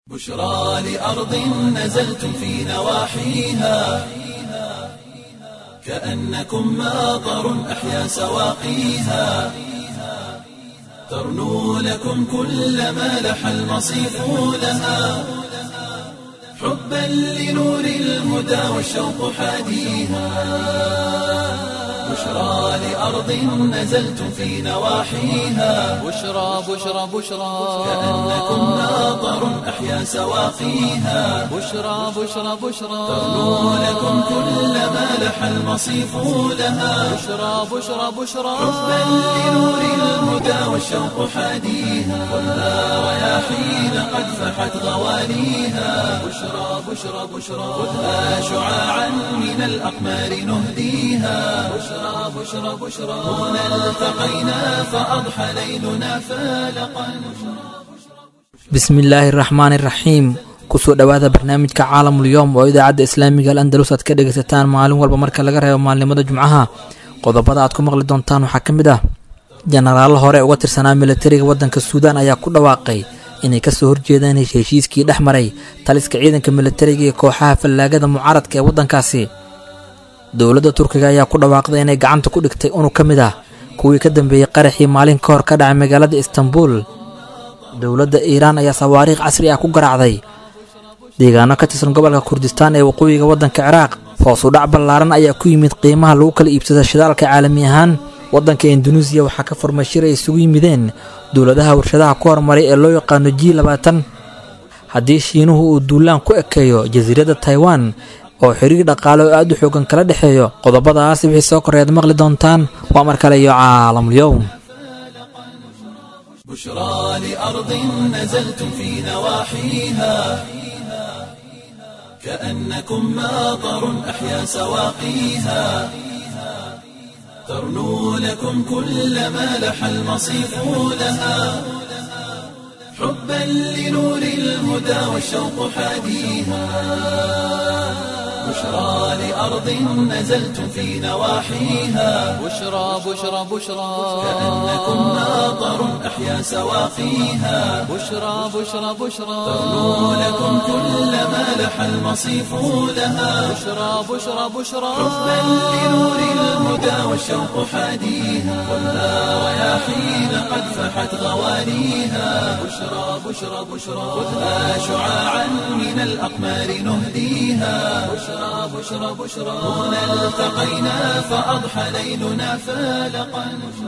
بشرى لأرض نزلتم في نواحيها كأنكم ماطر أحيا سواقيها ترنو لكم كل ما لح المصيف لها حبا لنور الهدى والشوق حاديها بشرى لأرض نزلتم في نواحيها بشرى بشرى بشرى كأنكم ماطر أحيا سواقيها بشرى بشرى بشرى ترنو لكم كل ما لح المصيف لها بشرى بشرى بشرى حبا لنور الهدى والشوق حاديها خذها رياحين قد فحت غواليها بشرى بشرى بشرى خذها شعاعا من الأقمار نهديها بشرى بشرى بشرى هنا التقينا فأضحى ليلنا فالقا bismillaahi raxmaani iraxiim kusoo dhowaada barnaamijka caalamul yowm oo idaacadda islaamiga al andalus aad ka dhegaysataan maalin walba marka laga reebo maalnimada jumcaha qodobada aad ku maqli doontaan waxaa ka mid ah jenaraallo hore uga tirsanaa militariga waddanka suudaan ayaa ku dhawaaqay inay kasoo horjeedaan heshiiskii dhex maray taliska ciidanka militariga iyo kooxaha fallaagada mucaaradka ee waddankaasi dowladda turkiga ayaa ku dhawaaqday inay gacanta ku dhigtay unug ka mid ah kuwii ka dambeeyey qaraxii maalin ka hor ka dhacay magaalada istanbul dowladda iiraan ayaa sawaariikh casri ah ku garaacday deegaano ka tirsan gobolka kurdistaan ee waqooyiga waddanka ciraaq hoosu dhac ballaaran ayaa ku yimid qiimaha lagu kala iibsada shidaalka caalami ahaan waddanka induneisiya waxaa ka furmay shir ay isugu yimideen dowladaha warshadaha ku horumaray ee loo yaqaano g labaatan haddii shiinuhu uu duulaan ku ekeeyo jasiiradda taiwan oo xiriir dhaqaale oo aad u xoogan kala dhexeeyo qodobadaas wixii soo koreed maqli doontaan waa mar kale iyo caalamul-yowm بشرى لأرض نزلتم في نواحيها كأنكم ماطر أحيا سواقيها ترنو لكم كل ما لح المصيف لها حبا لنور الهدى والشوق حاديها بشرى لأرض نزلتم في نواحيها بشرى بشرى بشرى كأنكم ماطر أحيا سواقيها بشرى بشرى بشرى ترنو لكم كل ما لح المصيف لها بشرى بشرى بشرى حبا لنور الهدى والشوق حاديها خذها رياحين قد فحت غواليها بشرى بشرى بشرى خذها شعاعا من الأقمار نهديها بشرى بشرى بشرى هنا التقينا فأضحى ليلنا فالقا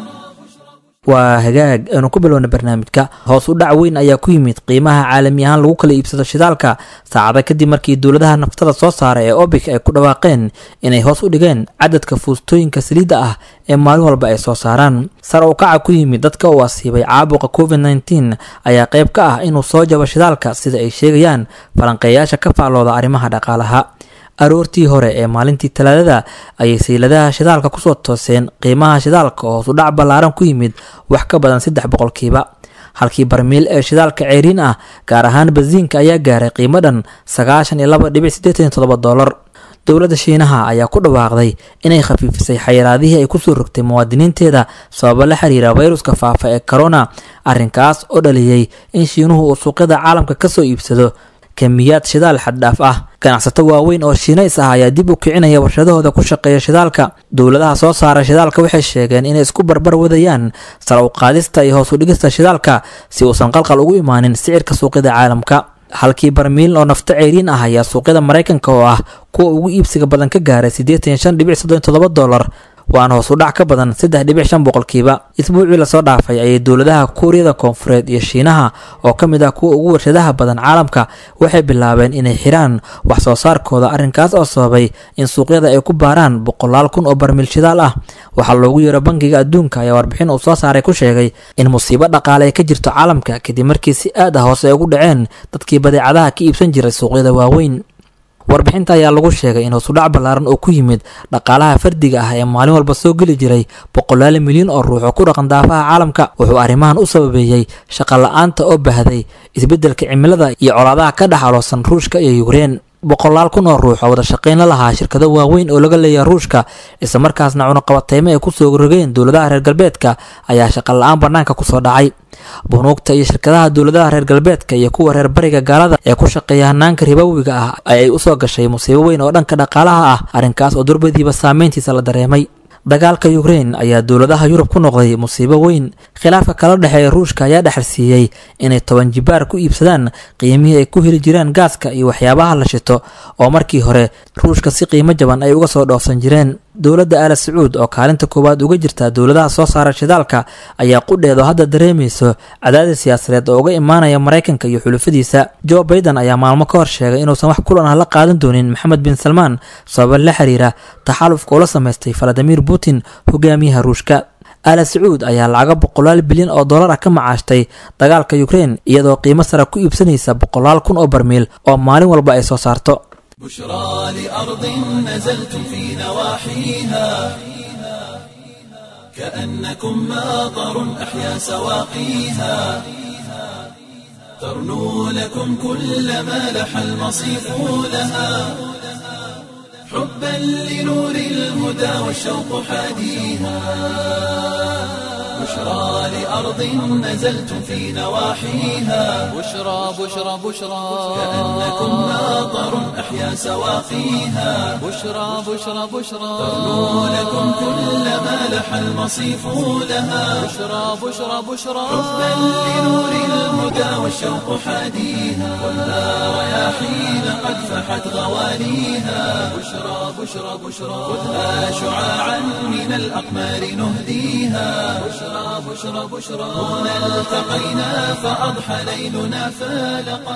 waa hagaag aanu ku bilowna barnaamijka hoos u dhac weyn ayaa ku yimid qiimaha caalami ahaan lagu kala iibsado shidaalka saacada kadib markii dowladaha naftada soo saara ee obic ay ku dhawaaqeen inay hoos u dhigeen cadadka fuustooyinka saliidda ah ee maalin walba ay soo saaraan sar u kaca ku yimid dadka uu asiibay caabuqa covid nteen ayaa qayb ka ah inuu soo jabo shidaalka sida ay sheegayaan falanqeeyaasha ka faallooda arrimaha dhaqaalaha aroortii hore ee maalintii talaadada ayay sayladaha shidaalka kusoo tooseen qiimaha shidaalka oo hoos u dhac ballaaran ku yimid wax ka badan saddex boqolkiiba halkii barmiil ee shidaalka ceeriin ah gaar ahaan basiinka ayaa gaaray qiimo dhan sagaashan iyo laba dhibic siddeetan iyo toddoba dollar dowladda shiinaha ayaa ku dhawaaqday inay khafiifisay xayiraadihii ay kusoo rogtay muwaadiniinteeda sababo la xiriira fayruska faafa ee corona arrinkaas oo dhaliyey in shiinuhu uu suuqyada caalamka kasoo iibsado kamiyaad shidaal xaddhaaf ah ganacsato waaweyn oo shiinays ah ayaa dib u kicinaya warshadahooda ku shaqeeya shidaalka dowladaha soo saara shidaalka waxay sheegeen inay isku barbar wadayaan sar u qaadista iyo hoos u dhigista shidaalka si uusan qalqal ugu imaanin sicirka suuqyada caalamka halkii barmiil oo nafto ceyriin ah ayaa suuqyada maraykanka oo ah kuwa ugu iibsiga badan ka gaaray siddeetan iyo shan dhibic soddon toddoba dollar waana hoos u dhac ka badan saddex dhibic shan boqolkiiba isbuucii lasoo dhaafay ayay dowladaha kuuriyada koonfureed iyo shiinaha oo ka mid ah kuwa ugu warshadaha badan caalamka waxay bilaabeen inay xiraan wax soo saarkooda arrinkaas oo sababay in suuqyada ay ku baaraan boqolaal kun oo barmiil shidaal ah waxaa loogu yeero bangiga adduunka ayaa warbixin uu soo saaray ku sheegay in musiibo dhaqaale ay ka jirto caalamka kadib markii si aad ah hoose ay ugu dhaceen dadkii badeecadaha ka iibsan jiray suuqyada waaweyn warbixinta ayaa lagu sheegay in hoosudhac ballaaran oo ku yimid dhaqaalaha fardiga ah ee maalin walba soo geli jiray boqolaal milyan oo ruux oo ku dhaqan daafaha caalamka wuxuu arrimahan u sababeeyey shaqa la-aanta oo bahday isbeddelka cimilada iyo colaadaha ka dhex aloosan ruushka iyo yukrain boqolaal kun oo ruux oo wada shaqayn la lahaa shirkado waaweyn oo laga leeyahay ruushka islamarkaasna cunaqabateymo ay kusoo rogeen dowladaha reer galbeedka ayaa shaqa la-aan banaanka kusoo dhacay bunuugta iyo shirkadaha dowladaha reer galbeedka iyo kuwa reer bariga gaalada ee ku shaqeeya hanaanka ribowiga ah ayay usoo gashay musiibo weyn oo dhanka dhaqaalaha ah arrinkaas oo durbadiiba saameyntiisa la dareemay dagaalka ukrain ayaa dowladaha yurub ku noqday musiibo weyn khilaafka kala dhexeeya ruushka ayaa dhexalsiiyey inay toban jibaar ku iibsadaan qiimihii ay ku heli jireen gaaska iyo waxyaabaha la shito oo markii hore ruushka si qiimo jaban ay uga soo dhoofsan jireen dowladda aala sacuud oo kaalinta koowaad uga jirta dowladaha soo saara shidaalka ayaa qudheedo hadda dareemayso cadaadis siyaasadeed oo uga imaanaya maraykanka iyo xulufadiisa jo baiden ayaa maalmo ka hor sheegay inuusan wax kulan ah la qaadan doonin maxamed bin salmaan sababa la xiriira taxalufka ula samaystay valadimir putin hogaamiyaha ruushka aala sacuud ayaa lacaga boqolaal bilyan oo dollar ah ka macaashtay dagaalka ukrain iyadoo qiimo sare ku iibsanaysa boqolaal kun oo barmiil oo maalin walba ay soo saarto بشرى لأرض نزلتم في نواحيها كأنكم ماطر أحيا سواقيها ترنو لكم كل ما لح المصيف لها حبا لنور الهدى والشوق حاديها بشرى لأرض نزلتم في نواحيها بشرى بشرى بشرى كأنكم ماطر أحيا سواقيها بشرى بشرى بشرى ترنو لكم كل ما لح المصيف لها بشرى بشرى بشرى حبا لنور الهدى والشوق حاديها والنار رياحين قد فحت غواليها بشرى بشرى بشرى خذها شعاعا من الأقمار نهديها بشرى بشرى بشرى هنا التقينا فأضحى ليلنا فالقا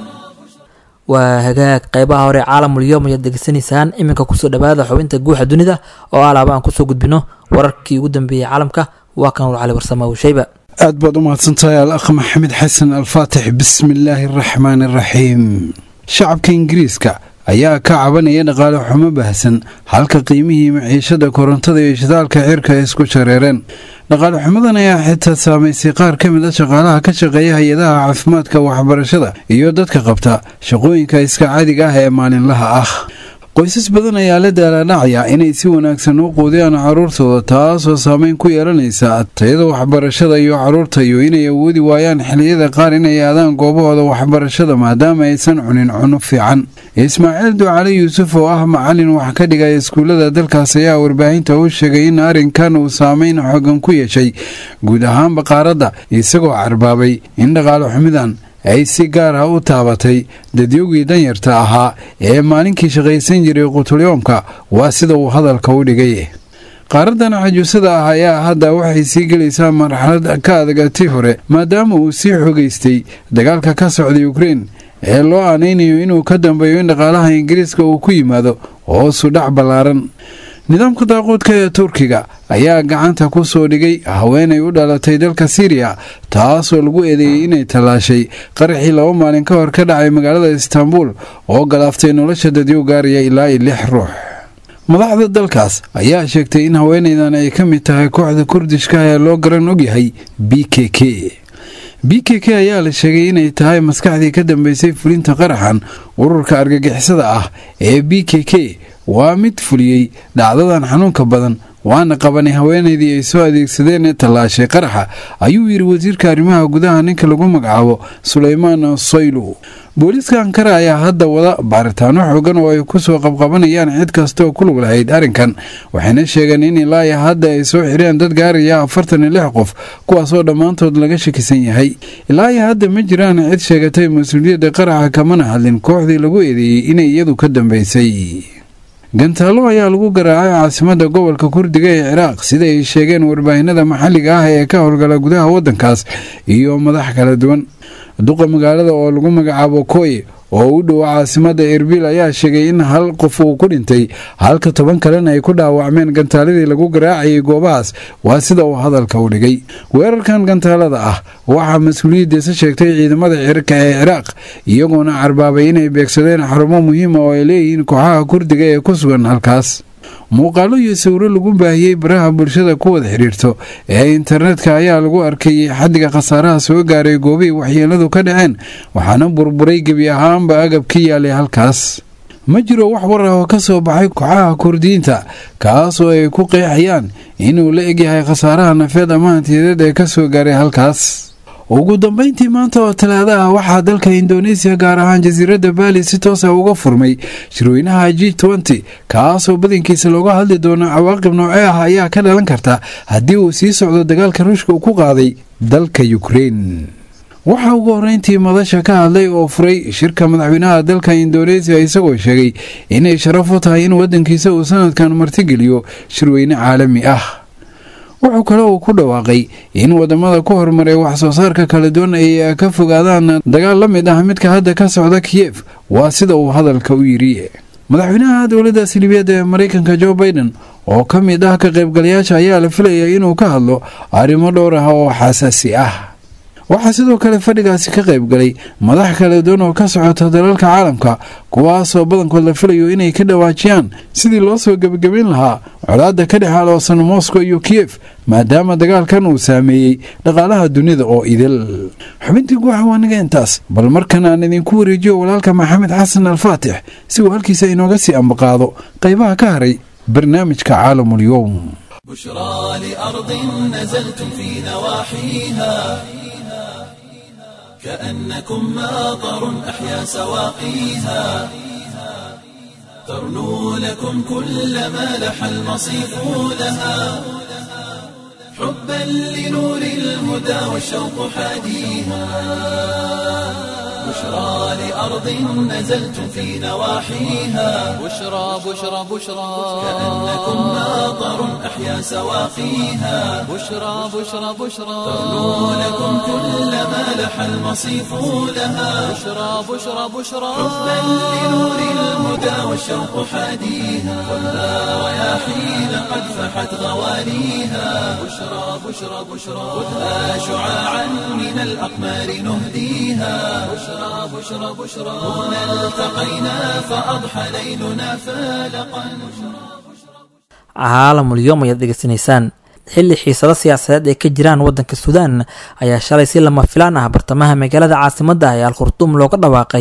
waa hagaag qeybaha hore caalamul yom ayaad degeysanaysaan iminka kusoo dhawaada xubinta guuxa dunida oo alaaba aan kusoo gudbino wararkii ugu dambeeyey caalamka waa kan war cali warsama shayba aad baad u mahadsantahay al akh maxamed xasan alfaatix bismi illaahi araxmaan araxiim shacabka ingiriiska ayaa ka cabanaya dhaqaale xumo baahsan halka qiimihii maciishada korontada iyo shidaalka cirka ay isku shareereen dhaqaale xumadan ayaa xitaa saamaysay qaar ka mid a shaqaalaha ka shaqeeya hay-adaha caafimaadka waxbarashada iyo dadka qabta shaqooyinka iska caadiga ah ee maalinlaha ah qoysas badan ayaa la daalaadhacaya inay si wanaagsan u quudiyaan caruurtooda taasoo saameyn ku yeelanaysa tayada waxbarashada iyo caruurta iyo inay awoodi waayaan xiliyada qaar inay aadaan goobahooda waxbarashada maadaama aysan cunin cunno fiican ismaaciil ducale yuusuf oo ah macalin wax ka dhigaya iskuullada dalkaas ayaa warbaahinta u sheegay in arrinkan uu saameyn xoogan ku yeeshay guud ahaanba qaaradda isagoo carbaabay in dhaqaale xumidan ay si gaar ah u taabatay dadyogii danyarta ahaa ee maalinkii shaqaysan jiray qutulyoomka waa sida uu hadalka u dhigay qaaradan cajuusada ah ayaa hadda waxay sii gelaysaa marxalad ka adagati hore maadaama uu sii xogaystay dagaalka ka socday ukrein ee loo aanaynayo inuu ka dambeeyo in dhaqaalaha ingiriiska uu ku yimaado hoosu dhac ballaaran nidaamka daaquudka ee turkiga ayaa gacanta ku soo dhigay haweenay u dhalatay dalka siiriya taasoo lagu eedeeyey inay tallaashay qaraxii laba maalin ka hor ka dhacay magaalada istaanbul oo galaaftay nolosha dadyo gaaraya ilaa iyo lix ruux madaxda dalkaas ayaa sheegtay in haweenaydan ay ka mid tahay kooxda kurdishka ee loo garan ogyahay b k k b k k ayaa la sheegay inay tahay maskaxdii ka dambeysay fulinta qaraxan ururka argagixisada ah ee b k k waa mid fuliyey dhacdadan xanuunka badan waana qabanay haweenaydii ay soo adeegsadeen ee tallaashay qaraxa ayuu yidhi wasiirka arrimaha gudaha ninka lagu magacaabo suleymaan soylu booliiska ankara ayaa hadda wada baaritaano xoogan oo ay kusoo qabqabanayaan cid kastaoo ku lug lahayd arrinkan waxayna sheegeen in ilaa hadda ay soo xireen dad gaaraya afartan iyo lix qof kuwaasoo dhammaantood laga shakisan yahay ilaa iyo hadda ma jiraan cid sheegatay mas-uuliyadda qaraxa kamana hadlin kooxdii lagu eedeeyey inay iyadu ka dambeysay gantaalo ayaa lagu garaacay caasimada gobolka kurdiga ee ciraaq sida ay sheegeen warbaahinada maxalliga ah ee ka howlgala gudaha waddankaas iyo madax kala duwan duqa magaalada oo lagu magacaabo koye oo u dhowa caasimada erbil ayaa sheegay in hal qof uu ku dhintay halka toban kalena ay ku dhaawacmeen gantaaladii lagu garaacayay goobahaas waa sida uu hadalka u dhigay weerarkan gantaalada ah waxaa mas-uuliyaddiisa sheegtay ciidamada cirka ee ciraaq iyagoona carbaabay inay beegsadeen xarumo muhiima oo ay leeyihiin kooxaha kurdiga ee ku sugan halkaas muuqaalo iyo sawiro lagu baahiyey baraha bulshada ku wada xidhiirto ee internetka ayaa lagu arkayay xaddiga khasaaraha soo gaaray goobihii waxyeeladu ka dhaceen waxaana burburay gebi ahaanba agab ka yaalay halkaas ma jiro wax war ah oo ka soo baxay kooxaha kurdiyiinta kaasoo ay ku qeexayaan inuu la egyahay khasaaraha nafeed ama hantiyadeed ee kasoo gaaray halkaas ugu dambeyntii maanta oo talaada ah waxaa dalka indoneesiya gaar ahaan jasiiradda baali si toosa uga furmay shirweynaha g nty kaasoo badankiisa looga hadli doono cawaaqib noocee ah ayaa ka dhalan karta haddii uu sii socdo dagaalka ruushka uu ku qaaday dalka ukrein waxaa ugu horreyntii madasha ka hadlay oo furay shirka madaxweynaha dalka indoneesiya isagoo sheegay inay sharaf u tahay in waddankiisa uu sanadkan martigeliyo shirweyne caalami ah wuxuu kale uu ku dhawaaqay in wadamada ku horumaray wax soo saarka kala duwan ay ka fogaadaan dagaal la mid ah midka hadda ka socda kiyef waa sida uu hadalka u yidhi madaxweynaha dowladda silibiyadda ee maraykanka jo biden oo ka mid ah ka qaybgalayaasha ayaa la filayay inuu ka hadlo arrimo dhowr ah oo xasaasi ah waxaa sidoo kale fadhigaasi ka qaybgalay madax kala duwan oo ka socota dalalka caalamka kuwaasoo badankood la filayo inay ka dhawaajiyaan sidii loo soo gebagabayn lahaa colaadda ka dhex aloosan moscow iyo kiyef maadaama dagaalkan uu saameeyey dhaqaalaha dunida oo idil xubintii guuxa waaniga intaas bal markan aan idinku wareejiyo walaalka maxamed xasan alfaatix si uu halkiisa inooga sii ambaqaado qaybaha ka haray barnaamijka caalamul-yowm بشرى لأرض نزلتم في نواحيها كأنكم ماطر أحيا سواقيها ترنو لكم كل ما لح المصيف لها حبا لنور الهدى والشوق حاديها بشرى لأرض نزلتم في نواحيها بشرى بشرى بشرى كأنكم ماطر أحيا سواقيها بشرى بشرى بشرى ترنو لكم كل ما لح المصيف لها بشرى بشرى بشرى حبا لنور الهدى والشوق حاديها خذها رياحين قد فحت غواليها بشرى بشرى بشرى خذها شعاعا من الأقمار نهديها بشرى بشرى بشرى هنا التقينا فأضحى ليلنا فالقا caalamul yom ayaad dhegeysanaysaan xilli xiisado siyaasadeed ay ka jiraan waddanka suudaan ayaa shalay si lama filaan ah bartamaha magaalada caasimadda ah ee al khurtuum looga dhawaaqay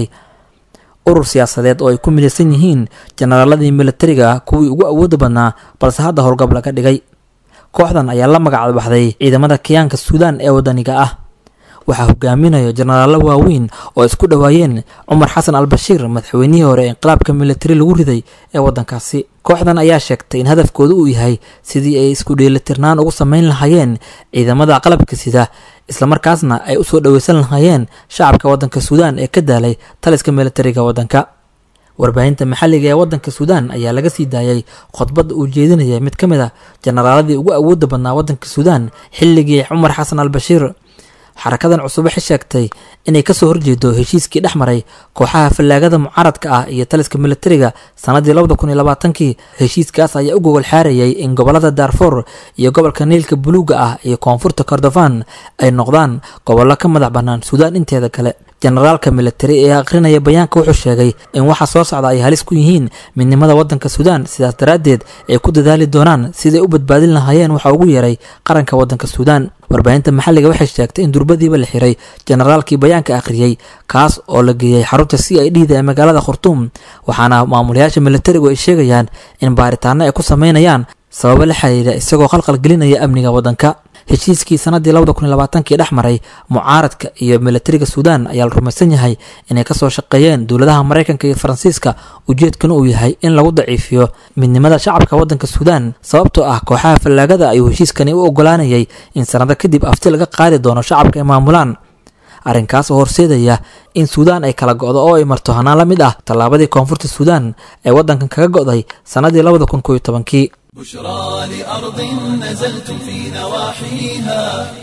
urur siyaasadeed oo ay ku midaysan yihiin jenaraaladii militariga kuwii ugu awooda badnaa balse hadda howlgab laga dhigay kooxdan ayaa la magac baxday ciidamada kiyaanka suudaan ee wadaniga ah waxaa hogaaminayo jenaraallo waaweyn oo isku dhowaayeen cumar xasan al bashiir madaxweynihii hore ee inqilaabka militari lagu riday ee waddankaasi kooxdan ayaa sheegtay in hadafkoodu uu yahay sidii ay isku dheelitirnaan ugu sameyn lahaayeen ciidamada qalabka sida islamarkaasna ay usoo dhoweysan lahaayeen shacabka waddanka suudaan ee ka daalay taliska militariga waddanka warbaahinta maxalliga ee waddanka suudaan ayaa laga sii daayay khudbadda uu jeedinaya mid ka mid a jenaraaladii ugu awoodda badnaa waddanka suudaan xilligii cumar xasan al bashiir xarakadan cusub waxay sheegtay inay kasoo horjeedo heshiiskii dhex maray kooxaha fallaagada mucaaradka ah iyo taliska militariga sanadii labada kun iyo labaatankii heshiiskaas ayaa u gogol xaarayay in gobolada daarfour iyo gobolka niilka buluuga ah iyo koonfurta kordofan ay noqdaan gobollo ka madax bannaan suudaan inteeda kale jenaraalka militari ee akhrinaya bayaanka wuxuu sheegay in waxa soo socda ay halis ku yihiin midnimada waddanka suudaan sidaas daraaddeed ay ku dadaali doonaan siday u badbaadin lahaayeen waxa ugu yeeray qaranka waddanka suudaan warbaahinta maxalliga waxay sheegtay in durbadiiba la xiray jenaraalkii bayaanka akhriyey kaas oo la geeyey xarunta c i d da ee magaalada khurtuum waxaana maamulayaasha militarigu ay sheegayaan in baaritaano ay ku sameynayaan sababo la xiriira isagoo qalqal gelinaya amniga waddanka heshiiskii sanadii labada kun iyo labaatankii dhex maray mucaaradka iyo militariga suudaan ayaa la rumaysan yahay inay kasoo shaqeeyeen dowladaha maraykanka iyo faransiiska ujeedkana uu yahay in lagu daciifiyo midnimada shacabka waddanka suudaan sababtoo ah kooxaha fallaagada ayuu heshiiskani u ogolaanayay in sanado kadib afti laga qaadi doono shacabka ay maamulaan arrinkaas oo horseedaya in suudaan ay kala go'do oo ay marto hanaan la mid ah tallaabadii koonfurta suudaan ee waddankan kaga go'day sannadii labada kun kooiyo tobankii بشرى لأرض نزلتم في نواحيها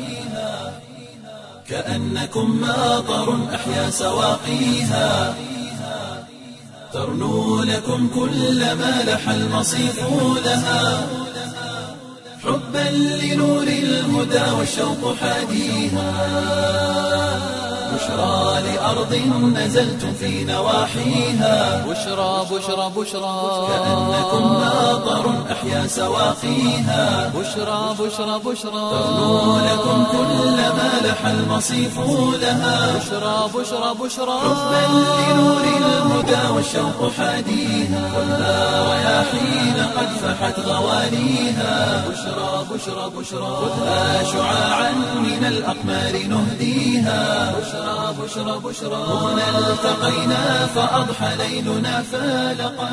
كأنكم ماطر أحيا سواقيها ترنو لكم كل ما لح المصيف لها حبا لنور الهدى والشوق حاديها بشرى لأرض نزلتم في نواحيها بشرى بشرى بشرى كأنكم ماطر أحيا سواقيها بشرى بشرى بشرى ترنو لكم كل ما لح المصيف لها بشرى بشرى بشرى حبا لنور الهدى والشوق حاديها خذها رياحين قد فحت غواليها بشرى بشرى بشرى خذها شعاعا من الأقمار نهديها بشرى بشرى بشرى هنا التقينا فأضحى ليلنا فالقا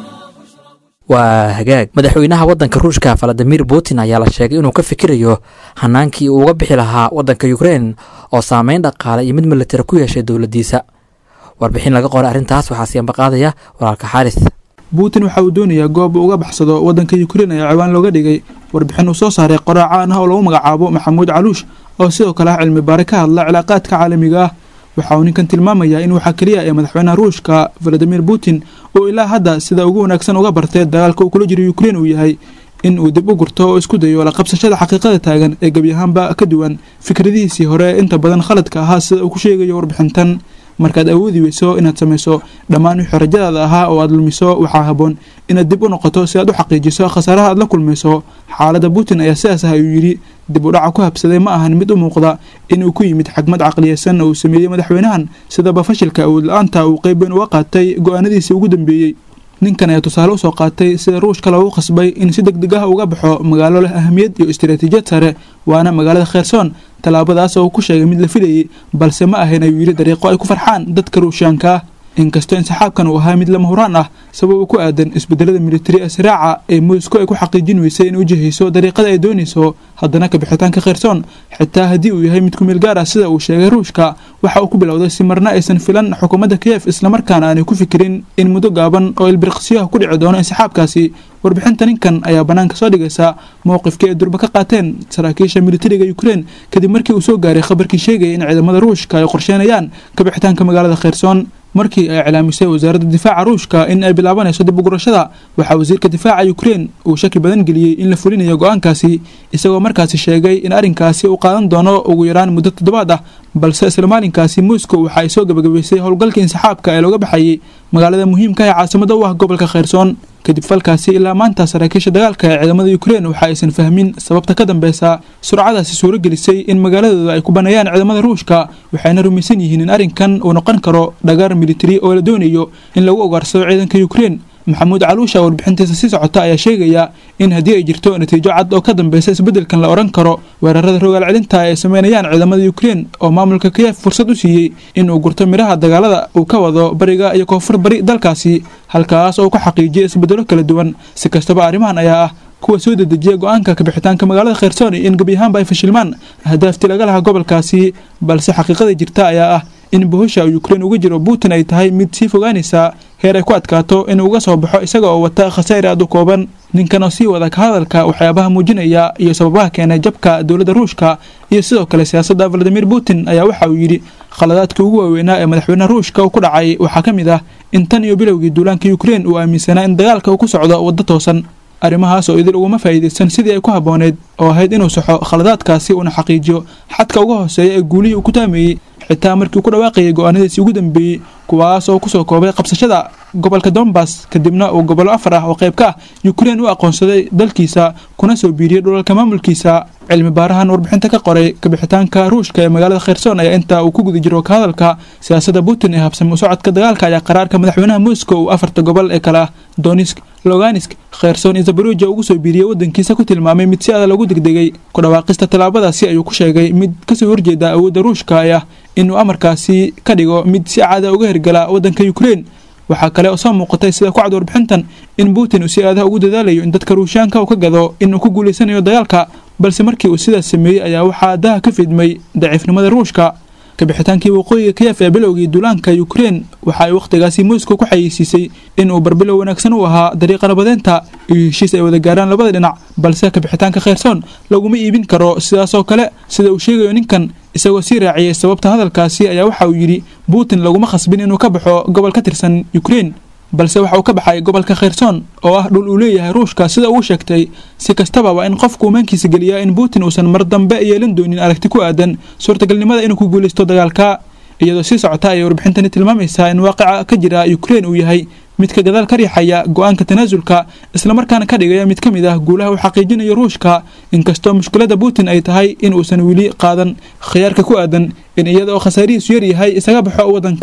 waa hagaag madaxweynaha waddanka ruushka valadimir putin ayaa la sheegay inuu ka fikirayo hanaankii uu uga bixi lahaa waddanka ukrein oo saameyn dhaqaale iyo mid militari ku yeeshay dowladdiisa warbixin laga qoray arrintaas waxaa siyanbaqaadaya walaalka xaaris putin waxa uu doonayaa goob uu uga baxsado waddanka ukrein ayaa ciwaan looga dhigay warbixin uu soo saaray qoraa caan ah oo lagu magacaabo maxamuud caluush oo sidoo kale ah cilmi baare ka hadla cilaaqaadka caalamiga ah waxa uu ninkan tilmaamayaa in waxaa keliya ee madaxweynaha ruushka valadimir putin uu ilaa hadda sida ugu wanaagsan uga bartay dagaalka uu kula jiro ukrein uu yahay in uu dib u gurto oo isku dayo la qabsashada xaqiiqada taagan ee gebi ahaanba ka duwan fikradihiisii hore inta badan khaladka ahaa sida uu ku sheegayo warbixintan markaad awoodi weyso inaad samayso dhammaan wixii rajadaada ahaa oo aad lumiso waxaa haboon inaad dib u noqoto si aad u xaqiijiso khasaaraha aad la kulmayso xaaladda putin ayaa sidaas ah ayuu yidhi dib u dhaca ku habsaday ma ahan mid u muuqda inuu ku yimid xagmad caqliyeysan oo uu sameeyey madaxweynahan sidaba fashilka awood la-aanta uu qeyb weyn uga qaatay go-aanadiisii ugu dambeeyey ninkan ayaa tusaale usoo qaatay sida ruushka loogu qasbay in si deg deg ah uga baxo magaalo leh ahamiyad iyo istaraatiijiyad sare waana magaalada kheyrsoon tallaabadaas oo uu ku sheegay mid la filayey balse ma ahayn ayuu yidhi dariiqo ay ku farxaan dadka ruushaanka ah inkastoo insaxaabkan uu ahaa mid lama huraan ah sabab ku aadan isbedelada militari ee siraaca ee moscow ay ku xaqiijin weysay in u jihayso dariiqada ay doonayso haddana kabixitaanka kheyrsoon xitaa haddii uu yahay mid kumeel gaar ah sida uu sheegay ruushka waxa uu ku bilowday si marna aysan filan xukuumadda kiyef islamarkaana aanay ku fikirin in muddo gaaban oo ilbiriqsiyaha ku dhici doono insaxaabkaasi warbixinta ninkan ayaa bannaanka soo dhigaysa mowqifkii ay durba ka qaateen saraakiisha militariga ukrein kadib markii uu soo gaaray khabarkii sheegaya in ciidamada ruushka ay qorsheynayaan kabixitaanka magaalada kheyrsoon markii ay iclaamisay wasaaradda difaaca ruushka in ay bilaabanayso dib ugurashada waxaa wasiirka difaaca ukrein uu shaki badan geliyey in la fulinayo go-aankaasi isagoo markaasi sheegay in arrinkaasi uu qaadan doono ugu yaraan muddo toddobaad ah balse isla maalinkaasi moscow waxa ay soo gabagabaysay howlgalka insaxaabka ee looga baxayay magaalada muhiimka ee caasimada u ah gobolka kheyrsoon kadib falkaasi ilaa maanta saraakiisha dagaalka ee ciidamada ukrein waxa aysan fahmin sababta ka dambeysa surcadaasi suuro gelisay in magaaladooda ay ku baneeyaan ciidamada ruushka waxayna rumaysan yihiin in arrinkan uu noqon karo dhagaar militari oo la doonayo in lagu ogaarsado ciidanka ukrein maxamuud caluusha warbixintiisa sii socota ayaa sheegaya in haddii ay jirto natiijo cad oo ka dambeysa isbeddelkan la odhan karo weerarada rogaal celinta ay sameynayaan ciidamada ukrein oo maamulka kiyef fursad u siiyey in uu gurto midhaha dagaalada uu ka wado bariga iyo koonfur bari dalkaasi halkaas oo uu ka xaqiijiyay isbeddelo kala duwan si kastaba arrimahan ayaa ah kuwa soo dedejiya go-aanka kabixitaanka magaalada kheyrsoon in gebi ahaanba ay fashilmaan ahdaaftii laga lahaa gobolkaasi balse xaqiiqada jirta ayaa ah in bohosha ukrein uga jiro putin ay tahay mid sii fogaanaysa heer ay ku adkaato inuu uga soo baxo isaga oo wata khasaa'ir aad u kooban ninkan oo sii wada ka hadalka waxyaabaha muujinaya iyo sababaha keenay jabka dowladda ruushka iyo sidoo kale siyaasadda valadimir putin ayaa waxa uu yidhi khaladaadkii ugu waaweynaa ee madaxweynaha ruushka uu ku dhacay waxaa ka mid ah in tan iyo bilowgii duulaanka ukrein uu aaminsanaa in dagaalka uu ku socdo waddo toosan arrimahaas oo idil uguma faa'iidaysan sidii ay ku habbooneyd oo ahayd inuu saxo khaladaadkaasi uuna xaqiijiyo xadka uga hooseeya ee guulihii uu ku taameeyey xitaa markii uu ku dhawaaqayay go-aanadiisii ugu dambeeyey kuwaas oo kusoo koobay qabsashada gobolka dombas kadibna uu gobollo afar ah oo qayb ka ah ukrein u aqoonsaday dalkiisa kuna soo biiriyey dhulalka maamulkiisa cilmi baarahan warbixinta ka qoray kabixitaanka ruushka ee magaalada kheyrsoon ayaa inta uu ku guda jiro ka hadalka siyaasadda putin ee habsami u socodka dagaalka ayaa qaraarka madaxweynaha moscow uu afarta gobol ee kale ah donisk loganisk kheyrsoon iyo zabaruja ugu soo biiriyey waddankiisa ku tilmaamay mid si adag lagu degdegay ku dhawaaqista tallaabadaasi ayuu ku sheegay mid kasoo horjeeda awoodda ruushka ee ah inuu amarkaasi ka dhigo mid si caada uga hergala waddanka ukrein waxaa kale oo soo muuqatay sida ku cad warbixintan in putin uu si aadaha ugu dadaalayo in dadka ruushaanka uu ka gado inuu ku guulaysanayo dagaalka balse markii uu sidaas sameeyey ayaa waxaa daha ka fidmay daciifnimada ruushka kabixitaankii waqooyiga kiyef ee bilowgii duulaanka ukrein waxa ay wakhtigaasi moscow ku xayeysiisay inuu barbilow wanaagsan u ahaa dariiqa nabadeynta iyo heshiis ay wada gaaraan labada dhinac balse kabixitaanka kheyrsoon laguma iibin karo sidaasoo kale sida uu sheegayo ninkan isagoo sii raaciyey sababta hadalkaasi ayaa waxa uu yidhi putin laguma khasbin inuu ka baxo gobol ka tirsan ukrein balse waxa uu ka baxay gobolka kheyrsoon oo ah dhul uu leeyahay ruushka sida uu sheegtay si kastaba waa in qofku umaankiisa geliyaa in putin uusan mar dambe yeelan doonin aragti ku aadan suurtagalnimada inuu ku guulaysto dagaalka iyadoo sii socota ayay warbixintani tilmaamaysaa in waaqica ka jira ukrein uu yahay midka gadaal ka riixaya go-aanka tanaasulka islamarkaana ka dhigaya mid ka mid ah guulaha uu xaqiijinayo ruushka inkastoo mushkiladda putin ay tahay in uusan weli qaadan khiyaarka ku aadan in iyada oo khasaarihiisu yar yahay isaga baxo waddanka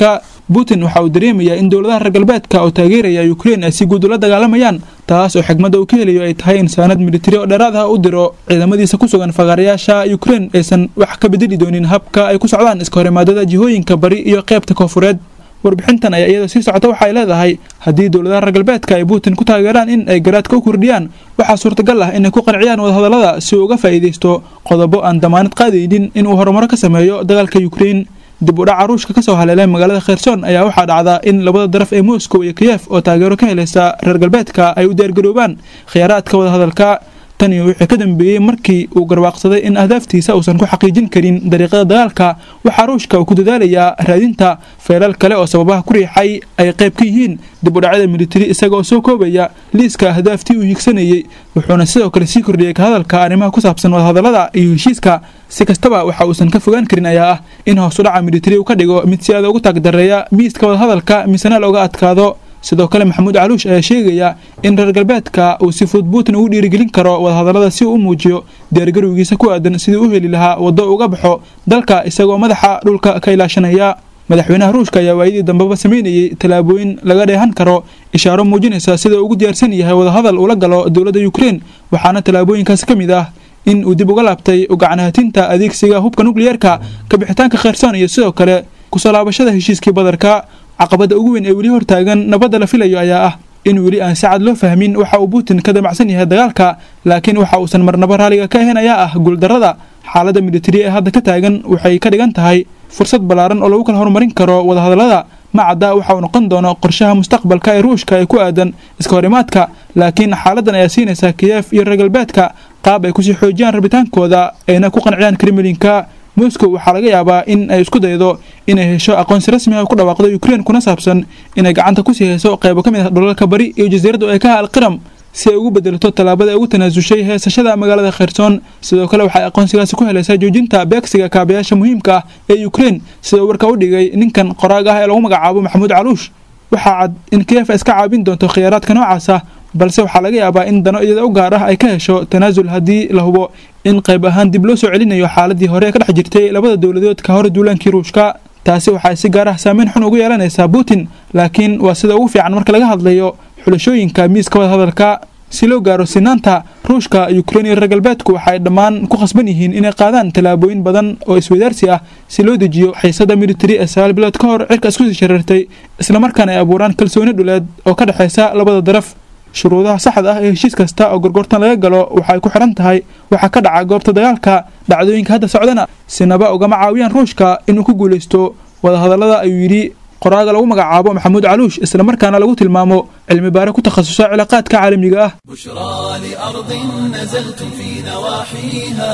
putin waxa uu dareemayaa in dowladaha reer galbeedka oo taageeraya ukrein ay si guud ula dagaalamayaan taas oo xigmadda uu ka helayo ay tahay in saanad militari oo dheeraad ah u diro ciidamadiisa ku sugan fagaarayaasha ukrein aysan wax ka bedeli doonin habka ay ku socdaan iska horimaadada jihooyinka bari iyo qeybta koofureed warbixintan ayaa iyadoo sii socota waxay leedahay haddii dowladaha reer galbeedka ay putin ku taageeraan in ay garaadka u kordhiyaan waxaa suurtagal ah inay ku qanciyaan wadahadallada si uu uga faa'iidaysto qodobo aan damaanad qaadaynin inuu horumaro ka sameeyo dagaalka ukrein dib u dhaca ruushka kasoo haleelay magaalada kherson ayaa waxaa dhacda in labada daraf ee moscow iyo kiyef oo taageero ka helaysa reer galbeedka ay u diyaargaroobaan khiyaaraadka wadahadalka tani wixii ka dambeeyey markii uu garwaaqsaday in ahdaaftiisa uusan ku xaqiijin karin dariiqada dagaalka waxaa ruushka uu ku dadaalayaa raadinta feelal kale oo sababaha ku riixay ay qayb ka yihiin dib u dhacyada militari isaga oo soo koobaya liiska ahdaaftii uu hiigsanayey wuxuuna sidoo kale sii kordhiyey ka hadalka arrimaha ku saabsan wadahadallada iyo heshiiska si kastaba waxa uusan ka fogaan karin ayaa ah in hoos u dhaca militari uu ka dhigo mid si aada ugu taagdareeya miiska wadahadalka misena looga adkaado sidoo kale maxamuud caluush ayaa sheegaya in reer galbeedka uu si fudud putin ugu dhiirigelin karo wadahadallada si uu u muujiyo diyaargarowgiisa ku aadan sidii u heli lahaa waddo uga baxo dalka isagoo madaxa dhulka ka ilaashanaya madaxweynaha ruushka ayaa waayadii dambeba sameynayey tallaabooyin laga dheehan karo ishaaro muujinaysa sida ugu diyaarsan yahay wadahadal ula galo dowladda ukrein waxaana tallaabooyinkaas ka mid ah in uu dib uga laabtay ugacanahatinta adeegsiga hubka nukliyeerka kabixitaanka kherson iyo sidoo kale kusoo laabashada heshiiskii badarka caqabadda ugu weyn ee weli hortaagan nabadda la filayo ayaa ah in weli aan si cad loo fahmin waxa uu putin ka damacsan yahay dagaalka laakiin waxa uusan marnaba raaliga ka ahayn ayaa ah guuldarrada xaaladda militari ee hadda ka taagan waxay ka dhigan tahay fursad ballaaran oo lagu kala horumarin karo wadahadallada ma cadda waxa uu noqon doono qorshaha mustaqbalka ee ruushka ee ku aadan iska horimaadka laakiin xaaladdan ayaa siinaysa kiyef iyo reer galbeedka qaab ay kusii xoojiyaan rabitaankooda ayna ku qanciyaan kremlinka moscow waxaa laga yaabaa in ay isku daydo inay hesho aqoonsi rasmi ah oo ku dhawaaqdo ukrein kuna saabsan inay gacanta kusii hayso qaybo ka mid ah dhulalka bari iyo jasiiradda ee ka ha alqiram si ay ugu bedelto tallaabada ay ugu tanaasushay heesashada magaalada kherson sidoo kale waxay aqoonsigaasi ku helaysaa joojinta beegsiga kaabayaasha muhiimka ah ee ukrein sida uu warka u dhigay ninkan qoraag ah ee lagu magacaabo maxamuud caluush waxaa cad in kiyef iska caabin doonto khiyaaraadka noocaas ah balse waxaa laga yaabaa in dano iyada u gaar ah ay ka hesho tanaasul haddii la hubo in qayb ahaan dib loo soo celinayo xaaladii hore ee ka dhex jirtay labada dowladood ka hor duulaankii ruushka taasi waxay si gaar ah saameyn xun ugu yeelanaysaa putin laakiin waa sida ugu fiican marka laga hadlayo xulashooyinka miiska wadahadalka si loo gaaro sinaanta ruushka ukrein iyo reer galbeedku waxay dhammaan ku khasban yihiin inay qaadaan tallaabooyin badan oo iswadaarsi ah si loo dejiyo xiisada militari ee sagaal bilood ka hor cirka isku sii shareertay islamarkaana ay abuuraan kalsooni dhuleed oo ka dhexaysa labada daraf shuruudaha saxda ah ee heshiis kasta oo gorgortan laga galo waxay ku xidhan tahay waxaa ka dhaca goobta dagaalka dhacdooyinka hadda socdana sinaba ugama caawiyaan ruushka inuu ku guulaysto wadahadallada ayuu yidhi qoraaga lagu magacaabo maxamuud caluush islamarkaana lagu tilmaamo cilmi baare ku takhasusa cilaaqaadka caalamiga ah بشرى لأرض نزلتم في نواحيها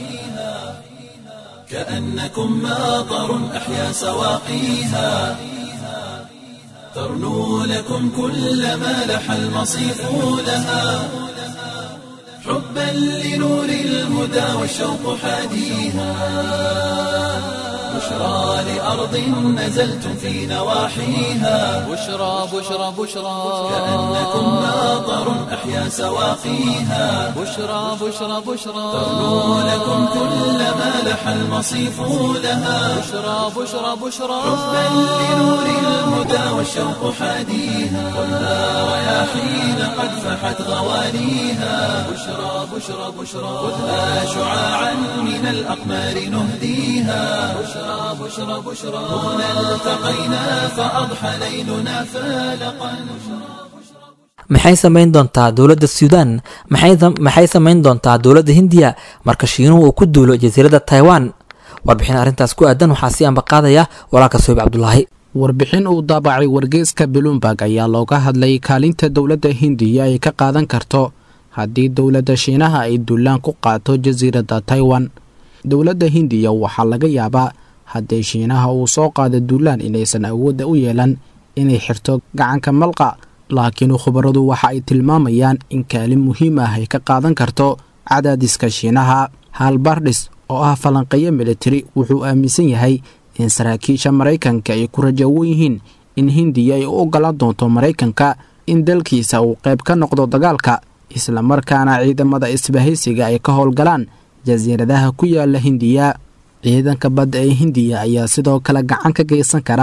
كأنكم ماطر أحيا سواقيها ترنو لكم كل ما لح المصيف لها حبا لنور الهدى والشوق حاديها بشرى لأرض نزلتم في نواحيها بشرى بشرى بشرى كأنكم ماطر أحيا سواقيها بشرى بشرى بشرى ترنو لكم كل ما لح المصيف لها بشرى بشرى بشرى حبا لنور الهدى والشوق حاديها خذها رياحين قد فحت غوانيها بشرى بشرى بشرى خذها شعاعا من الأقمار نهديها بشرى بشرى بشرى هنا التقينا فأضحى ليلنا فالقا maxay samayn doontaa dowladda suudaan maxay maxay samayn doontaa dowladda hindiya marka shiinuhu uu ku duulo jasiiradda taiwan warbixin arrintaas ku aadan waxaa sii ambaqaadaya walaalka soyib cabdulaahi warbixin uu daabacay wargeyska bloomberg ayaa looga hadlay kaalinta dowladda hindiya ay ka qaadan karto haddii dowladda shiinaha ay duulaan ku qaato jasiiradda taiwan dowladda hindiya waxaa laga yaabaa haddii shiinaha uu soo qaado duulaan inaysan awoodda u yeelan inay xirto gacanka malqa laakiin khubaradu waxa ay tilmaamayaan in kaalin muhiim ah ay ka qaadan karto cadaadiska shiinaha halbardhis oo ah falanqeeyo militari wuxuu aaminsan yahay in saraakiisha maraykanka ay ku rajawo yihiin in hindiya ay u ogolaan doonto maraykanka in dalkiisa uu qayb ka noqdo dagaalka islamarkaana ciidamada isbahaysiga ay ka howlgalaan jasiiradaha ku yaala hindiya ciidanka badda ee hindiya ayaa sidoo kale gacan ka geysan karaa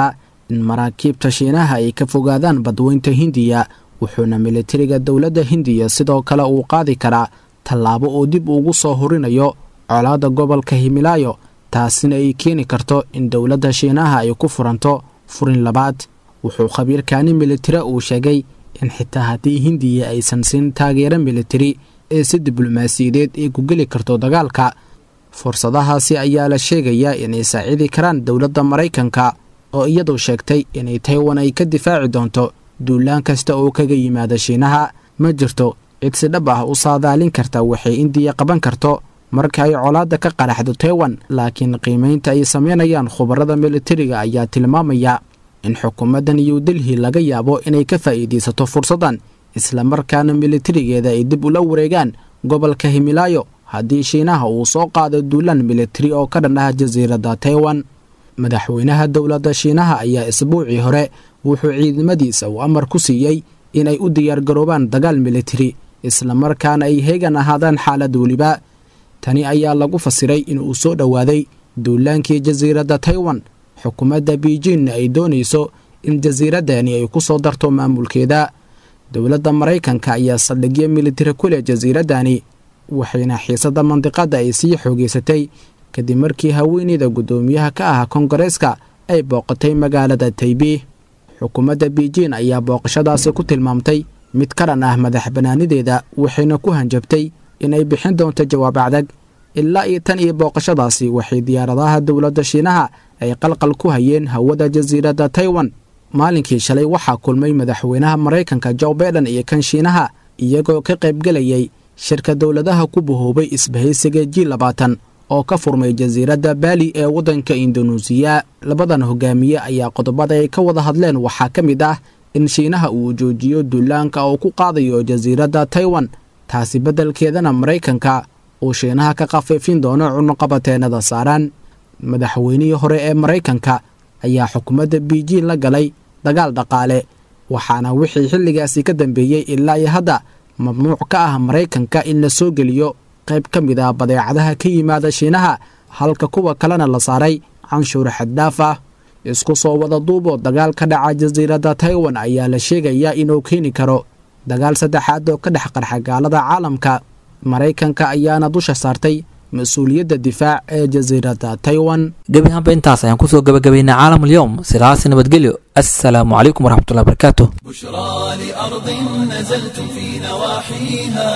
in maraakiibta shiinaha ay ka fogaadaan badweynta hindiya wuxuuna militariga dowladda hindiya sidoo kale uu qaadi karaa tallaabo uu dib ugu soo horinayo colaadda gobolka himilaayo taasina ay keeni karto in dowladda shiinaha ay ku furanto furin labaad wuxuu khabiirkaani militari uu sheegay in xitaa haddii hindiya aysan siin taageero militari ee si diblomaasiyadeed ay ku geli karto dagaalka fursadahaasi ayaa la sheegayaa inay saacidi karaan dowladda maraykanka oo iyadu sheegtay inay taiwan ay ka difaaci doonto duulaan kasta oo kaga yimaada shiinaha ma jirto cid si dhab ah u saadaalin karta waxay indiya qaban karto marka ay colaadda ka qaraxdo taiwan laakiin qiimaynta ay samaynayaan khubarada militariga ayaa tilmaamaya in xukuumadda new delhi laga yaabo inay ka faa'iidaysato fursaddan islamarkaana militarigeeda ay dib ula wareegaan gobolka himilaayo haddii shiinaha uu soo qaado duulaan militari oo ka dhan ah jasiiradda taiwan madaxweynaha dowladda shiinaha ayaa isbuucii hore wuxuu ciidamadiisa uu amar ku siiyey inay u diyaargaroobaan dagaal militari islamarkaana ay heegan ahaadaan xaalad weliba tani ayaa lagu fasiray inuu soo dhowaaday duulaankii jasiiradda taiwan xukuumadda beijingna ay doonayso in jasiiraddani ay ku soo darto maamulkeeda dowladda maraykanka ayaa saldhigyo militari ku leh jasiiraddani waxayna xiisadda mandiqadda ay sii xoogeysatay kadib markii haweeneyda guddoomiyaha ka ah kongareeska ay booqatay magaalada taybi xukuumadda beijing ayaa booqashadaasi ku tilmaamtay mid ka dhan ah madax bannaanideeda waxayna ku hanjabtay inay bixin doonto jawaab acdag ilaa iyo tan iyo booqashadaasi waxay diyaaradaha dowladda shiinaha ay qalqal ku hayeen hawada jasiiradda taiwan maalinkii shalay waxaa kulmay madaxweynaha maraykanka jo baiden iyo kan shiinaha iyagoo ka qaybgelayay shirka dowladaha ku bahoobay isbahaysiga ji labaatan oo ka furmay jasiiradda baali ee waddanka indoneesiya labadan hogaamiye ayaa qodobada ay ka wada hadleen waxaa ka mid ah in shiinaha uu joojiyo duulaanka oo ku qaadayo jasiiradda taiwan taasi beddelkeedana maraykanka uu shiinaha ka khafiifin doono cunuqabateennada saaran madaxweynihii hore ee maraykanka ayaa xukuumadda beijing la galay dagaal dhaqaale waxaana wixii xilligaasi ka dambeeyey ilaa iyo hadda mamnuuc ka ah maraykanka in la soo geliyo qayb ka mid ah badeecadaha ka yimaada shiinaha halka kuwa kalena la saaray canshuur xaddaaf ah isku soo wada duuboo dagaal ka dhaca jasiiradda taiwan ayaa la sheegayaa inuu keeni karo dagaal saddexaad oo ka dhex qarxa gaalada caalamka maraykanka ayaana dusha saartay mas-uuliyadda difaac ee jasiiradda taiwan gebi ahaanba intaas ayaan kusoo gabagabaynay caalam alyowm sidaas nabadgelyo assalaamu calaykum waraxmatullahi barakaatu بشرى لأرض نزلتم في نواحيها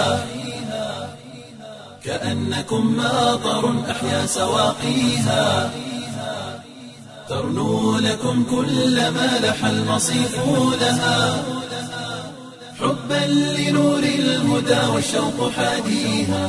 كأنكم ماطر أحيا سواقيها ترنو لكم كل ما لح المصيف لها حبا لنور الهدى والشوق حاديها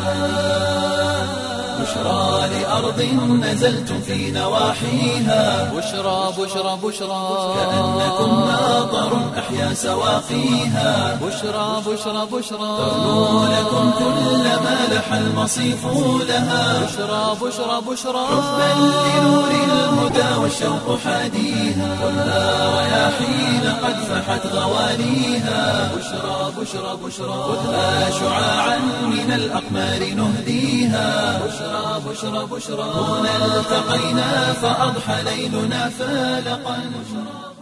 بشرى لأرض نزلتم في نواحيها بشرى بشرى بشرى كأنكم ماطر أحيا سواقيها بشرى بشرى بشرى ترنو لكم كل ما لح المصيف لها بشرى بشرى بشرى حبا لنور الهدى والشوق حاديها كلها رياحين قد فحت غوانيها بشرى بشرى بشرى خذها شعاعا من الأقمار نهديها بشرى بشرى بشرى هنا التقينا فأضحى ليلنا فالقا